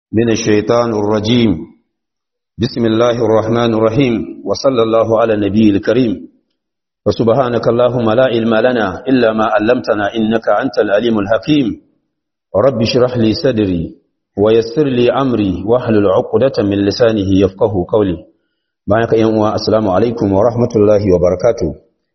من الشيطان الرجيم بسم الله الرحمن الرحيم وصلى الله على النبي الكريم وسبحانك اللهم لا علم لنا إلا ما علمتنا إنك أنت العليم الحكيم رب اشرح لي صدري ويسر لي أمري واحلل عقدة من لسانه يفقه قولي بارك يا السلام عليكم ورحمة الله وبركاته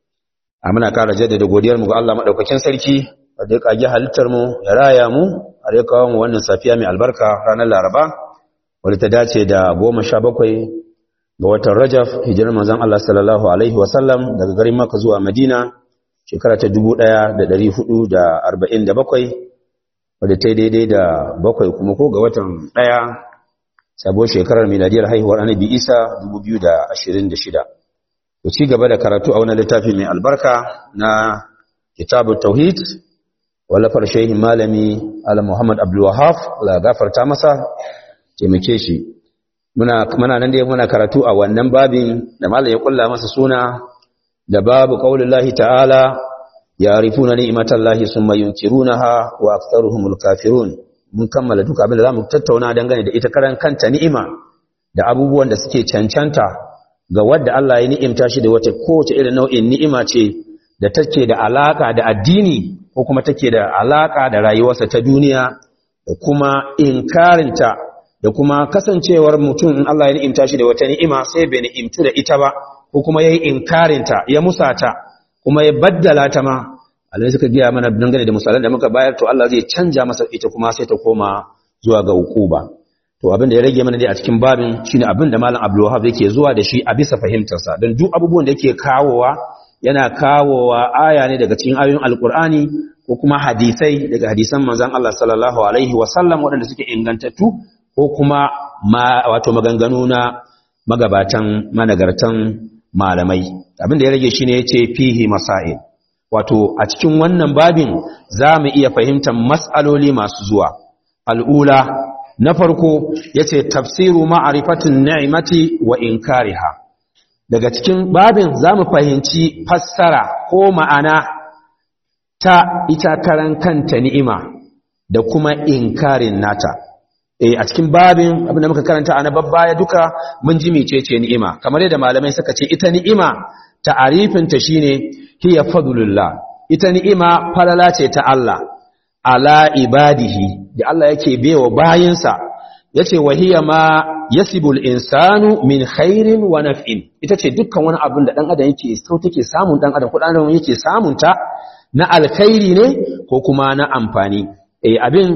amina ƙara jaddada godiyar mu ga Allah madaukakin sarki da ya kage halittar mu ya raya mu a da kawo mu wannan safiya mai albarka ranar Laraba wadda ta dace da goma sha bakwai ga watan Rajab hijirar manzon Allah sallallahu alaihi wa sallam daga garin Makka zuwa Madina shekara ta dubu ɗaya da ɗari hudu da arba'in da bakwai wadda ta yi daidai da bakwai kuma ko ga watan ɗaya sabuwar shekarar miladiyar haihuwar annabi Isa dubu biyu da ashirin da shida. ku ci gaba da karatu a wani littafi mai albarka na kitabun tauhid wallafar shehin malami ala muhammad abdulwahaf la gafarta masa taimake shi muna nan dai muna karatu a wannan babin da malam ya kulla masa suna da babu qaulullahi ta'ala ya'rifuna ni'matallahi summa yunkirunaha wa aktharuhumul kafirun mun kammala duka abin da zamu tattauna dangane da ita karan kanta ni'ima da abubuwan da suke cancanta ga wadda Allah ya ni'imta shi da wata kowace irin nau'in ni'ima ce da take da alaka da addini ko kuma take da alaka da rayuwarsa ta duniya da kuma inkarinta da kuma kasancewar mutum in Allah ya ni'imta shi da wata ni'ima sai bai ni'imtu da ita ba ko kuma yayi inkarinta ya musata kuma ya baddala ta ma Allah suka giya mana dangane da misalan da muka bayar to Allah zai canja masa ita kuma sai ta koma zuwa ga hukuba to abin da ya rage mana dai a cikin babin shine abin da malam Abdul Wahhab yake zuwa da shi a bisa fahimtarsa don duk abubuwan da yake kawowa yana kawowa aya ne daga cikin ayoyin Alkur'ani ko kuma hadisai daga hadisan manzon Allah sallallahu alaihi wa sallam waɗanda suke ingantattu ko kuma ma wato maganganu na magabatan managartan malamai abin da ya rage shine yace fihi masail wato a cikin wannan babin za mu iya fahimtar mas'aloli masu zuwa al'ula na farko yace tafsiru ma'rifatin ni'mati wa inkariha daga cikin babin zamu fahimci fassara ko ma'ana ta ita karan kanta ni'ima da kuma inkarin nata eh a cikin babin abinda muka karanta a na babbaya duka mun ji mecece ni'ima kamar yadda malamai suka ce ita ni'ima ta'arifin ta shine hiya fadlullah ita ni'ima falala ce ta Allah ala ibadihi da Allah yake bewa bayinsa yace wahiya ma yasibul insanu min khairin wa naf'in ita ce dukkan wani abin da dan adam yake so take samun dan adam ko dan adam yake samun ta na alkhairi ne ko kuma na amfani eh abin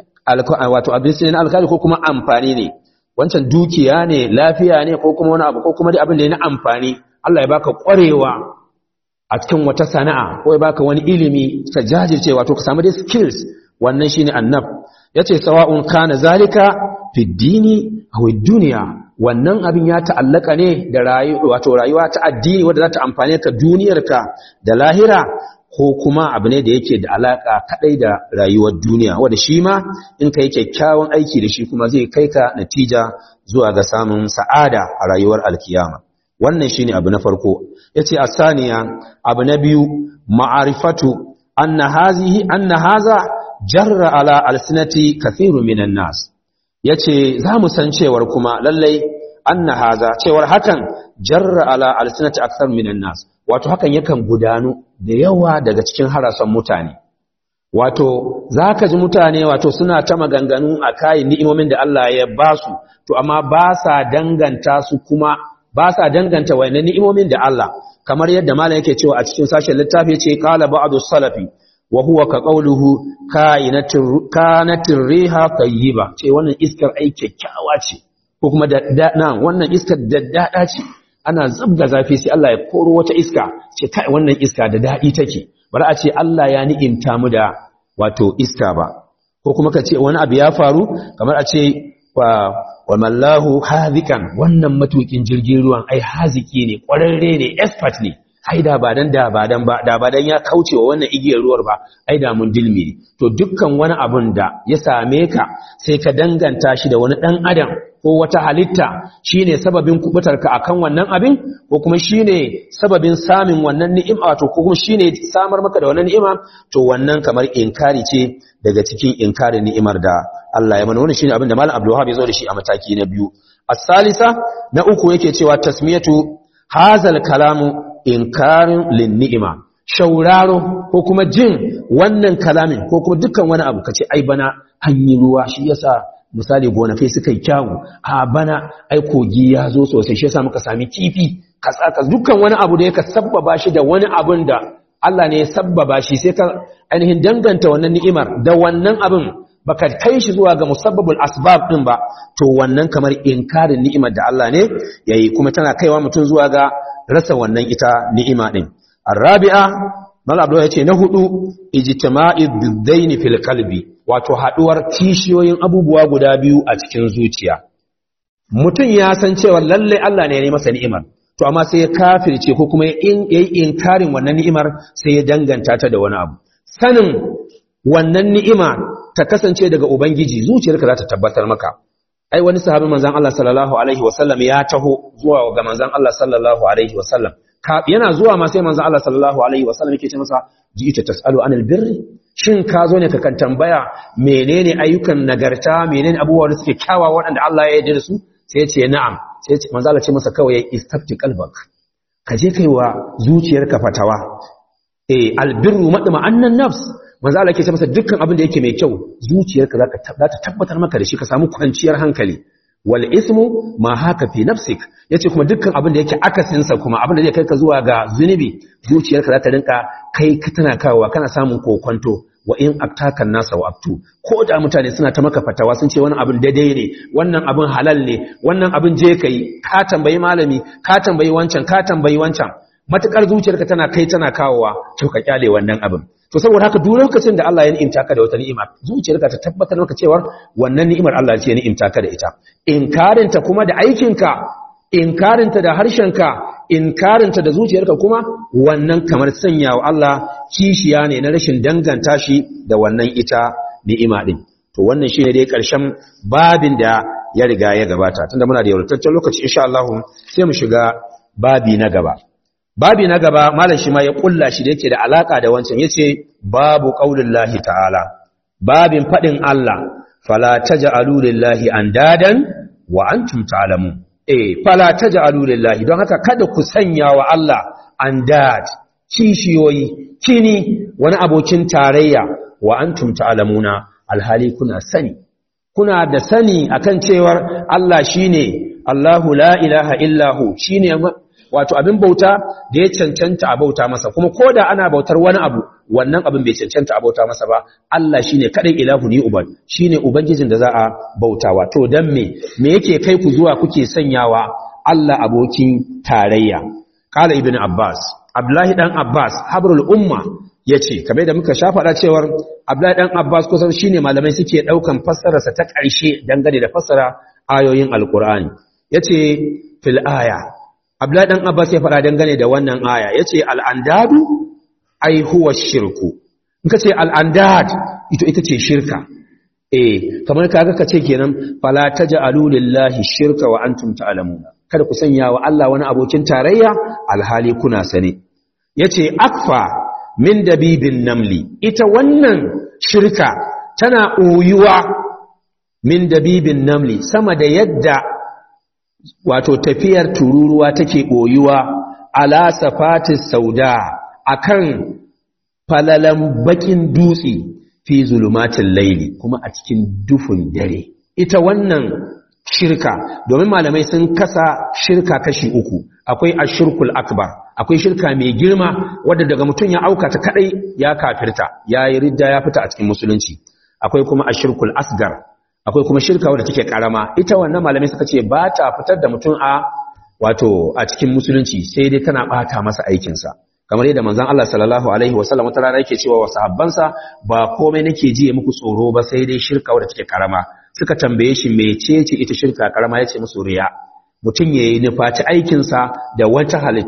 wato abin sai na alkhairi ko kuma amfani ne wancan dukiya ne lafiya ne ko kuma wani abu ko kuma dai abin da ya na amfani Allah ya baka kwarewa a cikin wata sana'a ko ya baka wani ilimi ka jajirce wato ka samu dai skills wannan shine annab yace sawa'un kana zalika fi dini aw dunya wannan abin ya ta'allaka ne da rayuwa wato rayuwa ta addini wanda za ta amfane ka duniyarka da lahira ko kuma abu ne da yake da alaka kadai da rayuwar duniya wanda shi ma in kai kyakkyawan aiki da shi kuma zai kai ka natija zuwa ga samun sa'ada a rayuwar alkiyama wannan shine abu na farko yace asaniya abu na biyu ma'arifatu anna hazihi anna haza jarra ala alsinati kathiru minan nas yace zamu san cewar kuma lallai anna haza cewar hakan jarra ala alsinati akthar minan nas wato hakan yakan gudanu da yawa daga cikin harasan mutane wato zaka ji mutane wato suna ta maganganu a kayan ni'imomin da Allah ya basu to amma ba sa danganta su kuma ba sa danganta wayannan ni'imomin da Allah kamar yadda malam yake cewa a cikin sashen littafi yace qala ba'du salafi wa huwa ka qawluhu kainatir kanatir riha tayyiba ce wannan iskar ai kyakkyawa ce ko kuma da na wannan iskar daddada ce ana zubga zafi sai Allah ya koro wata iska ce kai wannan iska da dadi take bari a ce Allah ya ni'imta mu da wato iska ba ko kuma ka ce wani abu ya faru kamar a ce wa mallahu hazikan wannan matukin jirgin ruwan ai haziki ne ƙwararre ne expert ne ai da ba dan da ba dan ba da ba dan ya kauce wa wannan igiyar ruwar ba ai da mun dilmi ne to dukkan wani abun da ya same ka sai ka danganta shi da wani dan adam ko wata halitta shine sababin kubutar ka akan wannan abin ko kuma shine sababin samun wannan ni'ima to ko kuma shine samar maka da wannan ni'ima to wannan kamar inkari ce daga cikin inkarin ni'imar da Allah ya mana wannan shine abin da Malam Abdul Wahab ya zo da shi a mataki na biyu as-salisa na uku yake cewa tasmiyatu hazal kalamu inkarin lin ni'ima shauraro ko kuma jin wannan kalamin ko kuma dukkan wani abu kace ai bana hanyi ruwa shi yasa misali gonakai suka yi kyawu a bana ai kogi ya zo sosai shi yasa muka sami kifi katsaka dukkan wani abu da yake sabbaba shi da wani abun da Allah ne ya sabbaba shi sai ka ainihin danganta wannan ni'imar da wannan abin baka kai shi zuwa ga musabbabul asbab din ba to wannan kamar inkarin ni'imar da Allah ne yayi kuma tana kaiwa mutum zuwa ga rasa wannan ita ni'ima din arabi'a mal abdu yace na hudu ijtima'i biddaini fil qalbi wato haduwar kishiyoyin abubuwa guda biyu a cikin zuciya mutum ya san cewa lalle Allah ne ya yi masa ni'imar to amma sai ya kafirce ko kuma ya yi inkarin wannan ni'imar sai ya danganta ta da wani abu sanin wannan ni'ima ta kasance daga ubangiji zuciyarka za ta tabbatar maka ai wani sahabin manzon Allah sallallahu alaihi wasallam ya taho zuwa ga manzon Allah sallallahu alaihi wasallam yana zuwa ma sai manzon Allah sallallahu alaihi wasallam yake ce masa ji'ita tasalu anil birri shin ka zo ne ka kan tambaya menene ayyukan nagarta menene abubuwa da suke kyawawa waɗanda Allah ya yarda da su sai ya ce na'am sai manzo Allah ce masa kawai istafti qalbak ka je kai wa zuciyarka fatawa eh albirru madma annan nafs manzo Allah ke ce masa dukkan abin da yake mai kyau zuciyarka zaka za ta tabbatar maka da shi ka samu kwanciyar hankali wal ismu ma haka fi nafsik yace kuma dukkan abin da yake akasin sa kuma abin da zai kai ka zuwa ga zunubi zuciyarka za ta rinka kai ka tana kawowa kana samun kokonto wa in aktakan nasa wa abtu ko da mutane suna ta maka fatawa sun ce wannan abin daidai ne wannan abin halal ne wannan abin je kai ka tambayi malami ka tambayi wancan ka tambayi wancan matukar zuciyarka tana kai tana kawowa to ka kyale wannan abin to saboda haka duk lokacin da Allah ya ni'imta ka da wata ni'ima zuciyarka ta tabbatar maka cewa wannan ni'imar Allah ce ya ni'imta ka da ita inkarinta kuma da aikinka inkarinta da harshenka inkarinta da zuciyarka kuma wannan kamar sanya wa Allah kishiya ne na rashin danganta shi da wannan ita ni'ima din to wannan shine dai karshen babin da ya riga ya gabata tunda muna da yawartaccen lokaci insha Allah sai mu shiga babi na gaba babi na gaba malam shi ma ya kulla shi da yake da alaka da wancan yace babu qaulullahi ta'ala babin fadin Allah fala taj'alu lillahi andadan wa antum ta'lamun eh fala taj'alu lillahi don haka kada ku sanya wa Allah andad kishiyoyi kini wani abokin tarayya wa antum ta'lamuna alhali kuna sani kuna da sani akan cewar Allah shine Allahu la ilaha illahu shine wato abin bauta da ya cancanta a bauta masa kuma koda ana bautar wani abu wannan abin bai cancanta a bauta masa ba Allah shine kadai ilahu ni uban shine ubangijin da za a bautawa to dan me me yake kai ku zuwa kuke sanyawa Allah abokin tarayya qala ibn abbas abdullahi dan abbas habrul umma yace kamar da muka shafa da cewar abdullahi dan abbas kusan shine malamai suke daukan fassararsa ta ƙarshe dangane da fassara ayoyin alqur'ani yace fil aya Abdullahi dan Abbas ya fara dangane da wannan aya yace al-andadu ai huwa shirku in kace al-andad ito ita ce shirka eh kamar kaga kace kenan fala taj'alu lillahi shirka wa antum ta'lamuna kada ku sanya wa Allah wani abokin tarayya alhali kuna sane yace akfa min dabibin namli ita wannan shirka tana oyuwa min dabibin namli sama da yadda wato tafiyar tururuwa take ɓoyuwa ala safatis sauda akan falalan bakin dutse fi zulumatin laili kuma a cikin dufun dare ita wannan shirka domin malamai sun kasa shirka kashi uku akwai ashirkul akbar akwai shirka mai girma wadda daga mutum ya auka ta kadai ya kafirta ya yi ridda ya fita a cikin musulunci akwai kuma ashirkul asgar akwai kuma shirka wadda take karama ita wannan malamai suka ce ba ta fitar da mutum a wato a cikin musulunci sai dai tana bata masa aikinsa kamar yadda manzon Allah sallallahu alaihi wasallam wata rana yake cewa wa sahabbansa ba komai nake ji muku tsoro ba sai dai shirka wadda take karama suka tambaye shi mecece ita shirka karama yace musu riya mutum yayi nufaci aikinsa da wata halitta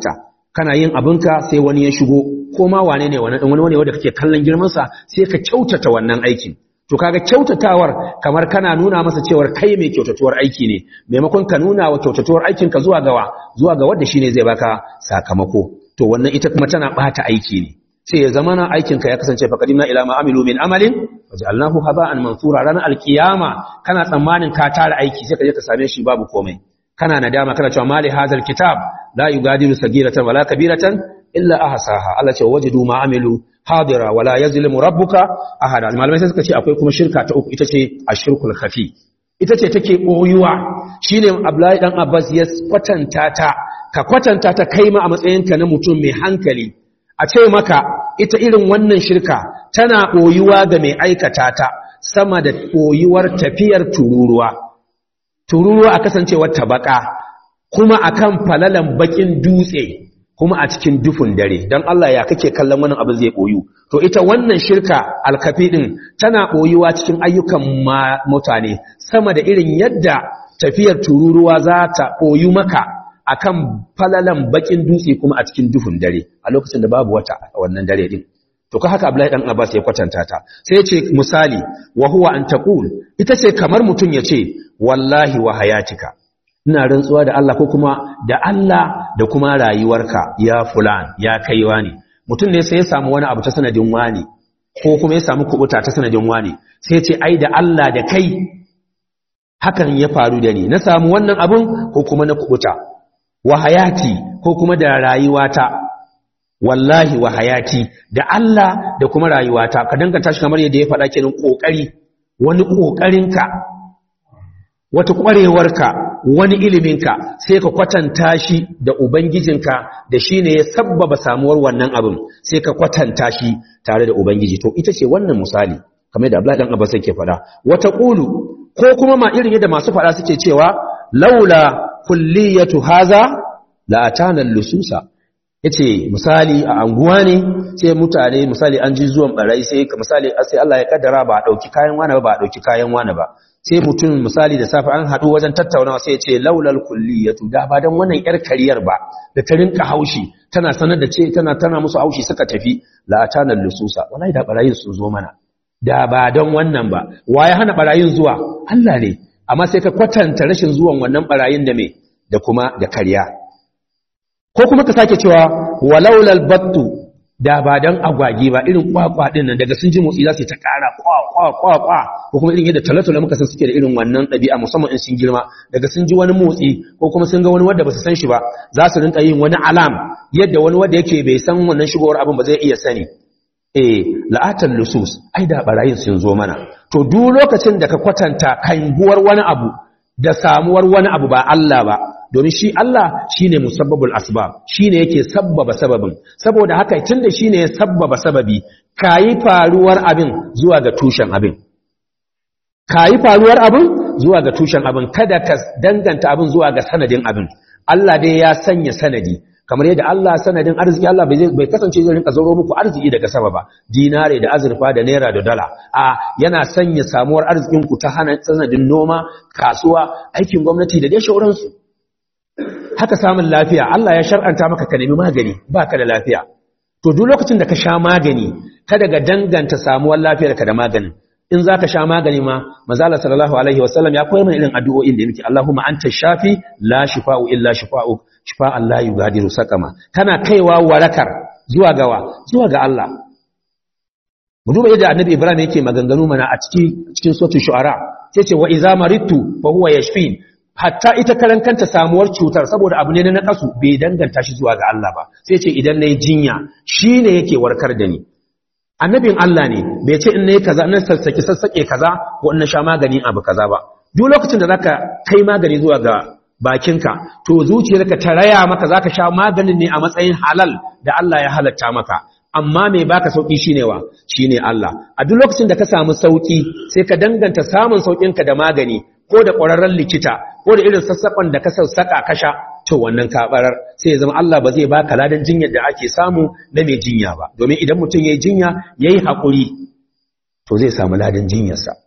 kana yin abinka sai wani ya shigo ko ma wane ne wani wani wanda kake kallon girmansa sai ka kyautata wannan aikin to kaga kyautatawar kamar kana nuna masa cewar kai mai kyautatuwar aiki ne maimakon ka nuna wa kyautatuwar aikin ka zuwa gawa zuwa ga wanda shine zai baka sakamako to wannan ita kuma tana bata aiki ne sai ya zama na aikin ka ya kasance faqadimna ila ma amilu min amalin waj'alnahu haba'an mansura ranar alkiyama kana tsammanin ka tara aiki sai ka je ka same shi babu komai kana nadama kana cewa mali hazal kitab la yugadiru sagiratan wala kabiratan illa ahsaha Allah ce wajadu ma amilu hadira wala yazlimu rabbuka ahada malamai sai suka ce akwai kuma shirka ta uku ita ce ashirkul khafi ita ce take boyuwa shine Abdullahi dan Abbas ya kwatanta ta ka kwatanta ta kai ma a matsayinka na mutum mai hankali a ce maka ita irin wannan shirka tana boyuwa ga mai aikata ta sama da boyuwar tafiyar tururuwa tururuwa a kasancewar tabaka kuma akan falalan bakin dutse kuma a cikin dufun dare don Allah ya kake kallon wannan abu zai boyu to ita wannan shirka alkafi din tana boyuwa cikin ayyukan mutane sama da irin yadda tafiyar tururuwa za ta boyu maka akan falalan bakin dutse kuma a cikin dufun dare a lokacin da babu wata a wannan dare din to ka haka Abdullahi dan Abbas ya kwatanta ta sai ya ce misali wa huwa an taqul ita ce kamar mutun ya ce wallahi wa hayatika ina rantsuwa da Allah ko kuma da Allah da kuma rayuwarka ya fulan ya kaiwa ne mutum ne sai ya samu wani abu ta sanadin wani ko kuma ya samu kubuta ta sanadin wani sai ya ce ai da Allah da kai hakan ya faru da ni na samu wannan abun ko kuma na kubuta wa hayati ko kuma da rayuwata wallahi wa hayati da Allah da kuma rayuwata ka danganta shi kamar yadda ya faɗa kenan kokari wani kokarinka wata ƙwarewarka wani iliminka sai ka kwatanta shi da ubangijinka da shi ne ya sabbaba samuwar wannan abin sai ka kwatanta shi tare da ubangiji to ita ce wannan misali kamar da Abdullahi dan Abbas yake faɗa wata qulu ko kuma ma irin yadda masu faɗa suke cewa laula kulliyatu haza la atana lususa yace misali a anguwa ne sai mutane misali an ji zuwan barai sai misali sai Allah ya kaddara ba a dauki kayan wani ba ba a dauki kayan wani ba sai mutum misali da safe an haɗu wajen tattaunawa sai ce laulal kulliyatu da ba dan wannan yar kariyar ba da ta rinka haushi tana sanar da ce tana tana musu haushi suka tafi la atana lususa wallahi da barayin sun zo mana da ba don wannan ba waye hana barayin zuwa Allah ne amma sai ka kwatanta rashin zuwan wannan barayin da me da kuma da kariya ko kuma ka sake cewa walaulal battu da ba dan agwagi ba irin kwakwa din nan daga sun ji motsi za su ta kara kwa kwa kwa kwa ko kuma irin yadda talatala muka san suke da irin wannan ɗabi'a musamman in sun girma daga sun ji wani motsi ko kuma sun ga wani wanda ba su san shi ba za su rinka yin wani alam yadda wani wanda yake bai san wannan shigowar abin ba zai iya sani eh la'atan lusus ai da barayin sun zo mana to duk lokacin da ka kwatanta kanguwar wani abu da samuwar wani abu ba Allah ba domin shi Allah shine musabbabul asbab shine yake sabbaba sababin saboda haka tunda shine ya sabbaba sababi kayi faruwar abin zuwa ga tushen abin kayi faruwar abin zuwa ga tushen abin kada ka danganta abin zuwa ga sanadin abin Allah dai ya sanya sanadi kamar yadda Allah sanadin arziki Allah bai kasance zai rinka zauro muku arziki daga sama ba dinare da azurfa da naira da dala a yana sanya samuwar arzikin ku ta hana sanadin noma kasuwa aikin gwamnati da dai shauransu haka samun lafiya Allah ya shar'anta maka ka nemi magani baka da lafiya to duk lokacin da ka sha magani kada ga danganta samuwar lafiyar ka da maganin in zaka sha magani ma manzo sallallahu alaihi wasallam ya koyar mana irin addu'o'in da yake Allahumma anta shafi la shifa'u illa shifa'u shifa'an la yugadiru saqama kana kaiwa warakar zuwa gawa zuwa ga Allah mu duba yadda annabi Ibrahim yake maganganu mana a cikin cikin suratul shu'ara sai ce wa idza maridtu fa huwa yashfin hatta ita karan kanta samuwar cutar saboda abu ne na nakasu bai danganta shi zuwa ga Allah ba sai ce idan nayi jinya shine yake warkar da ni annabin Allah ne bai ce in nayi kaza na sassake sassake kaza ko in na sha magani abu kaza ba duk lokacin da zaka kai magani zuwa ga bakinka to zuciyarka ta raya maka zaka sha maganin ne a matsayin halal da Allah ya halatta maka amma mai baka sauki shine wa shine Allah a duk lokacin da ka samu sauki sai ka danganta samun saukinka da magani ko da ƙwararren likita ko da irin sassaƙon da ka sassaƙa ka sha to wannan kabarar sai ya zama Allah ba zai baka ladan jinyar da ake samu na mai jinya ba domin idan mutum yayi jinya yayi hakuri to zai samu ladan jinyarsa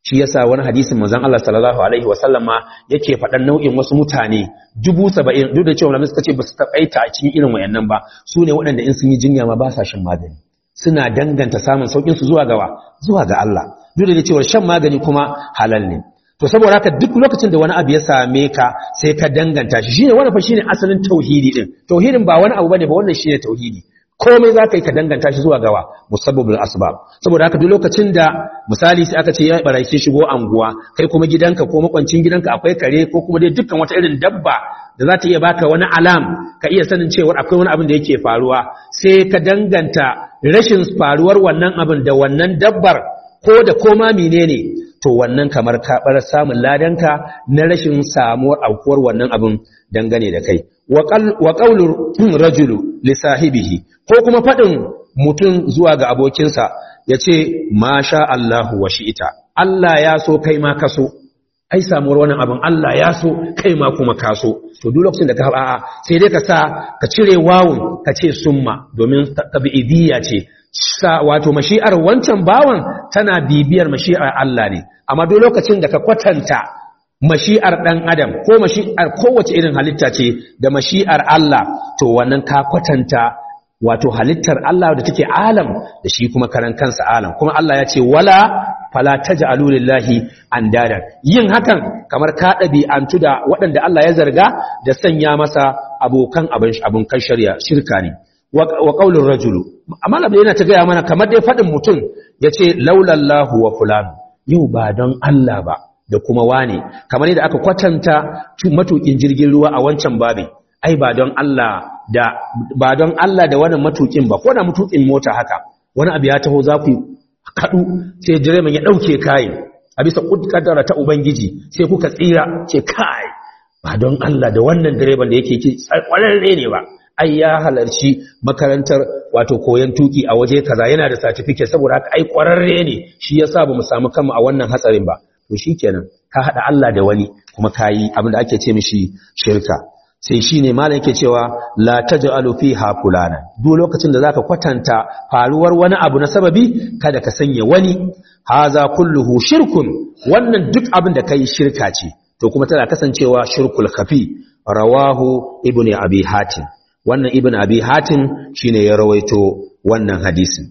shi yasa wani hadisin manzon Allah sallallahu alaihi wasallam ma yake faɗan nau'in wasu mutane dubu saba'in duk da cewa malamai suka ce ba su taɓaita a cikin irin wayannan ba su ne waɗanda in sun yi jinya ma ba sa shan magani suna danganta samun saukin su zuwa gawa zuwa ga Allah duk da cewa shan magani kuma halal ne to saboda haka duk lokacin da wani abu ya same ka sai ka danganta shi shine wannan fa shine asalin tauhidi din tauhidin ba wani abu bane ba wannan shine tauhidi komai za ka yi ka danganta shi zuwa gawa musabbabul asbab saboda haka duk lokacin da misali sai aka ce ya barake shigo anguwa kai kuma gidanka ko makwancin gidanka akwai kare ko kuma dai dukkan wata irin dabba da za ta iya baka wani alam ka iya sanin cewa akwai wani abin da yake faruwa sai ka danganta rashin faruwar wannan abin da wannan dabbar ko da koma menene to wannan kamar ka bar samun ladanka na rashin samuwar aukuwar wannan abin dangane da kai wa qaulur rajulu li sahibihi ko kuma fadin mutum zuwa ga abokinsa yace masha Allahu wa shi'ita Allah ya so kai ma kaso ai samuwar wannan abin Allah ya so kai ma kuma ka so to duk lokacin da ka a'a sai dai ka sa ka cire wawun ka ce summa domin tabi'idiyya ce sa wato mashi'ar wancan bawan tana bibiyar mashi'ar Allah ne amma duk lokacin da ka kwatanta mashi'ar ɗan adam ko mashi'ar kowace irin halitta ce da mashi'ar Allah to wannan ka kwatanta wato halittar Allah da take alam da shi kuma karan kansa alam kuma Allah ya ce wala fala taj'alu lillahi andadan yin hakan kamar ka ɗabi'antu da waɗanda Allah ya zarga da sanya masa abokan abin abin kan shari'a shirka ne wa qaulur rajulu amma labda yana ta gaya mana kamar dai faɗin mutum yace laulallahu wa fulanu yau ba don Allah ba da kuma wane kamar yadda aka kwatanta matukin jirgin ruwa a wancan babin ai ba don Allah da ba don Allah da wannan matukin ba ko da matukin mota haka wani abu ya taho za ku kadu sai direban ya dauke kayan a bisa kaddara ta ubangiji sai kuka tsira ce kai ba don Allah da wannan direban da yake ki kwararre ne ba ai ya halarci makarantar wato koyon tuki a waje kaza yana da certificate saboda haka ai kwararre ne shi yasa bamu samu kanmu a wannan hatsarin ba to shikenan ka hada Allah da wani kuma kayi abin da ake ce mishi shirka sai shine malam yake cewa la taj'alu fiha fulana duk lokacin da zaka kwatanta faruwar wani abu na sababi kada ka sanya wani haza kulluhu shirkun wannan duk abin da kai shirka ce to kuma tana kasancewa shirkul khafi rawahu ibnu abi hatim wannan ibn abi hatim shine ya rawaito wannan hadisin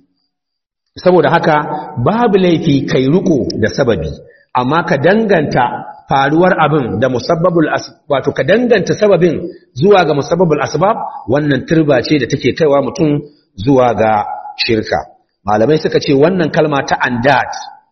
saboda haka babu laifi kai riko da sababi amma ka danganta faruwar abin da musabbabul wato ka danganta sababin zuwa ga musabbabul asbab wannan turba ce da take kaiwa mutum zuwa ga shirka malamai suka ce wannan kalma ta andat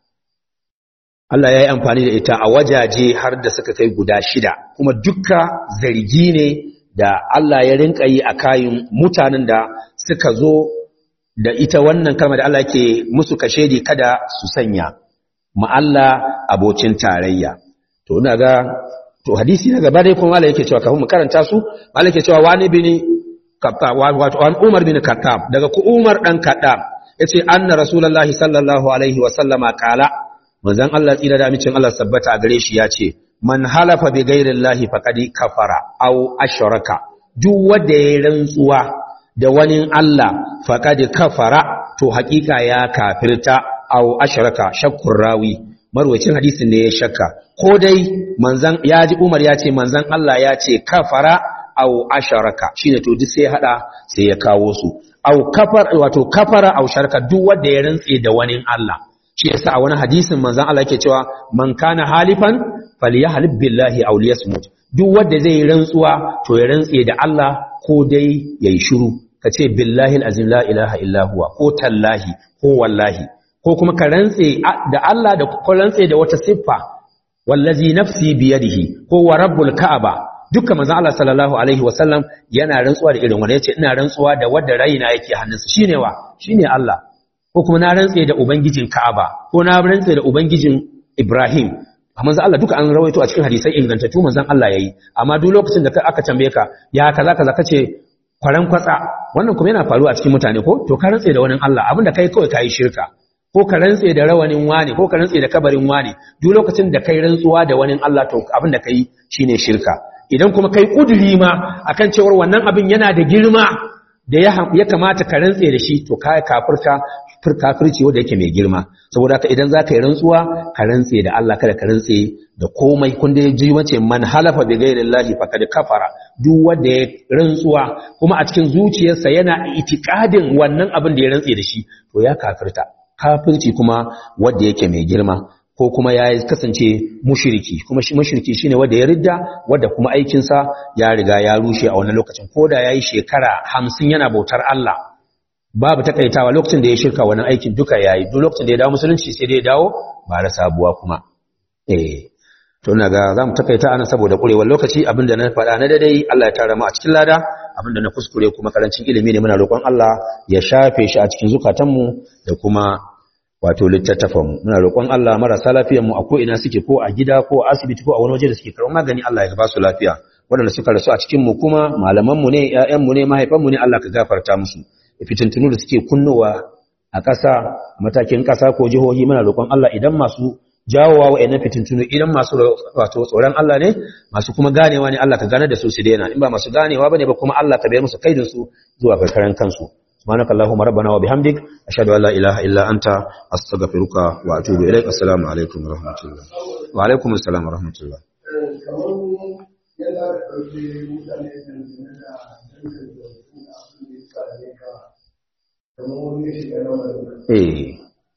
Allah ya yi amfani da ita a wajaje har da suka kai guda shida kuma dukka zargi ne da Allah ya rinka yi a kayan mutanen da suka zo da ita wannan kalmar da Allah ke musu kashedi kada su sanya ma Allah abocin tarayya to ina ga to hadisi na gaba dai kuma Allah yake cewa kafin mu karanta su Allah yake cewa wani bin Khattab wato an Umar bin Khattab daga ku Umar dan Khattab yace anna rasulullahi sallallahu alaihi wa sallama kala manzon Allah tsira da micin Allah sabbata a gare shi yace man halafa bi ghairillahi faqad kafara aw ashraka duk wanda ya rantsuwa da wani Allah faqad kafara to hakika ya kafirta aw ashraka shakkur rawi marwacin hadisin ne ya shakka ko dai manzan ya ji Umar ya ce manzan Allah ya ce kafara aw ashraka shine to duk sai hada sai ya kawo su aw kafar wato kafara aw sharaka duk wanda ya rantse da wani Allah shi yasa a wani hadisin manzan Allah yake cewa man kana halifan falyahlib billahi aw liyasmut duk wanda zai rantsuwa to ya rantse da Allah ko dai yayi shiru kace billahi alazim la ilaha illa huwa ko tallahi ko wallahi ko kuma ka rantse da Allah da ko rantse da wata siffa wallazi nafsi biyadihi ko wa rabbul ka'aba dukkan manzon Allah sallallahu alaihi wasallam yana rantsuwa da irin wanda yace ina rantsuwa da wanda raina yake hannunsa shine wa shine Allah ko kuma na rantse da ubangijin Ka'aba ko na rantse da ubangijin Ibrahim manzon Allah duka an rawaito a cikin hadisai ingantattu manzon Allah yayi amma duk lokacin da aka tambaye ka ya kaza kaza kace kwaran kwatsa wannan kuma yana faruwa a cikin mutane ko to ka rantse da wani Allah abinda kai kawai kai shirka ko ka rantse da rawanin wani ko ka rantse da kabarin wani duk lokacin da kai rantsuwa da wani Allah to abinda kai shine shirka idan kuma kai kuduri ma akan cewar wannan abin yana da girma da ya kamata ka rantse da shi to kai kafirta fir kafirci wanda yake mai girma saboda haka idan zaka yi rantsuwa ka rantse da Allah kada ka rantse da komai kun da ji wace man halafa bi ghairi llahi faqad kafara duk wanda ya rantsuwa kuma a cikin zuciyarsa yana itikadin wannan abin da ya rantse da shi to ya kafirta kafirci kuma wanda yake mai girma ko kuma ya kasance mushiriki kuma mushiriki shine wanda ya ridda wanda kuma aikinsa ya riga ya rushe a wannan lokacin ko da yayi shekara hamsin yana bautar Allah babu takaitawa lokacin da ya shirka wannan aikin duka yayi duk lokacin da ya dawo musulunci sai dai ya dawo ba da sabuwa kuma eh to ina ga zamu takaita ana saboda kurewar lokaci abinda na faɗa na dadai Allah ya tara mu a cikin lada abinda na kuskure kuma karancin ilimi ne muna roƙon Allah ya shafe shi a cikin zukatanmu da kuma wato littattafanmu muna roƙon Allah marasa lafiyar mu a ko ina suke ko a gida ko a asibiti ko a wani waje da suke karɓar magani Allah ya ba su lafiya waɗanda suka rasu a cikin mu kuma malaman mu ne ƴaƴan mu ne mahaifan mu ne Allah ka gafarta musu fitintunu da suke kunnowa a ƙasa matakin ƙasa ko jihohi muna roƙon Allah idan masu jawowa wa'annan fitintunu idan masu wato tsoron Allah ne masu kuma ganewa ne Allah ka gane da su su daina in ba masu ganewa bane ba kuma Allah ka bayar musu kaidin su zuwa karkaran kansu سبحانك اللهم ربنا وبحمدك أشهد أن لا إله إلا أنت أستغفرك وأتوب إليك السلام عليكم ورحمة الله وعليكم السلام ورحمة الله Eh.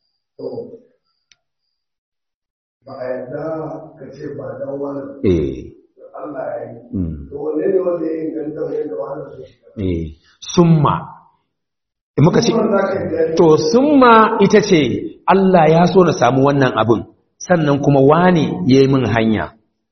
ba a yadda ka ce ba don wani Eh. Allah ya yi. Mm. To wanne ne wanda ya inganta wani da wani zai shiga? Eh. Summa. In muka ce, Kuma za ka yi bayani to summa ita ce Allah ya so na samu wannan abin, sannan kuma wane ya yi min hanya.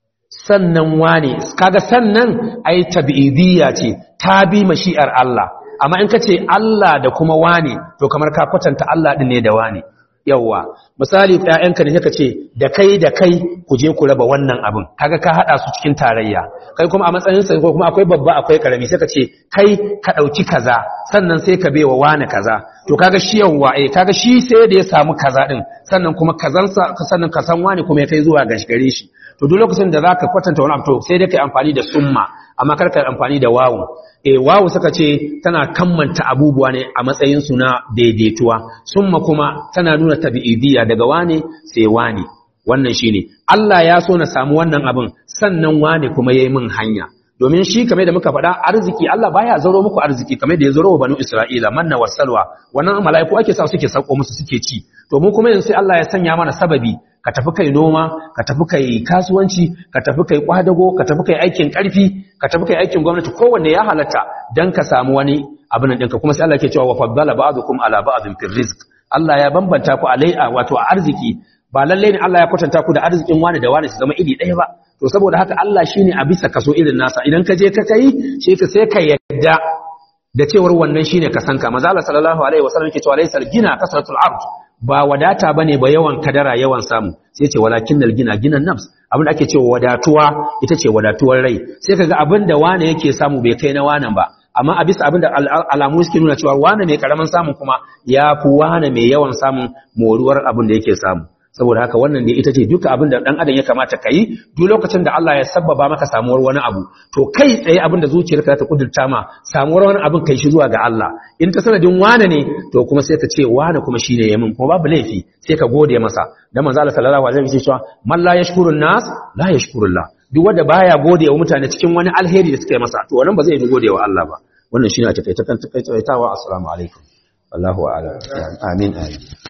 Sannan wane, kaga sannan ai tabi'idiyya ce, ta bi mashi'ar Allah. Amma in ka ce Allah da kuma wane, to kamar ka kwatanta Allah ɗin ne da wane. yawwa misali ƴaƴanka ne ka ce da kai da kai ku je ku raba wannan abin kaga ka hada su cikin tarayya kai kuma a matsayin sa ko kuma akwai babba akwai karami sai ka ce kai ka dauki kaza sannan sai ka baiwa wani kaza to kaga shi yawwa eh kaga shi sai da ya samu kaza din sannan kuma kazansa sannan ka san wani kuma ya kai zuwa ga gare shi to duk lokacin da zaka kwatanta wani abu to sai dai kai amfani da summa amma kar ka amfani da wawu e wawu suka ce tana kammanta abubuwa ne a matsayin su na daidaituwa summa kuma tana nuna tabi'idiyya daga wane sai wane wannan shine Allah ya so na samu wannan abin sannan wane kuma yayi min hanya domin shi kamar da muka faɗa arziki Allah baya zaro muku arziki kamar da ya zaro wa banu Isra'ila manna wasalwa wannan mala'iku ake sa suke sauko musu suke ci to mu kuma yanzu sai Allah ya sanya mana sababi ka tafi kai noma ka tafi kai kasuwanci ka tafi kai kwadago ka tafi kai aikin karfi ka tafi kai aikin gwamnati kowanne ya halatta dan ka samu wani abin nan ɗinka kuma sai Allah ke cewa wa faddala ba'dukum ala ba'din fil rizq Allah ya bambanta ku alai wato a arziki ba lalle ne Allah ya kwatanta ku da arzikin wani da wani su zama iri ɗaya ba to saboda haka Allah shine a bisa kaso irin nasa idan ka je ka kai shi ka sai ka yadda da cewar wannan shine ka sanka manzo Allah sallallahu alaihi wasallam yake cewa laysal gina kasratul ard ba wadata bane ba yawan kadara yawan samu sai ce walakinnal gina ginan nafs abin da ake cewa wadatuwa ita ce wadatuwar rai sai kaga abin da wane yake samu bai kai na wanan ba amma a bisa abin da alamu suke nuna cewa wane mai karamin samun kuma ya fi wane mai yawan samun moruwar abin da yake samu saboda haka wannan ne ita ce duka abin da dan adam ya kamata ka yi duk lokacin da Allah ya sabbaba maka samuwar wani abu to kai tsaye abin da zuciyarka ta kudurta ma samuwar wani abin kai shi zuwa ga Allah in ta sanadin wane ne to kuma sai ka ce wane kuma shine yamin kuma babu laifi sai ka gode masa dan manzo Allah sallallahu alaihi wasallam ya ce man la yashkurun nas la yashkurullah duk wanda baya gode wa mutane cikin wani alheri da suka yi masa to wannan ba zai yi gode wa Allah ba wannan shine a takaice kan takaitawa assalamu alaikum wallahu a'lam amin amin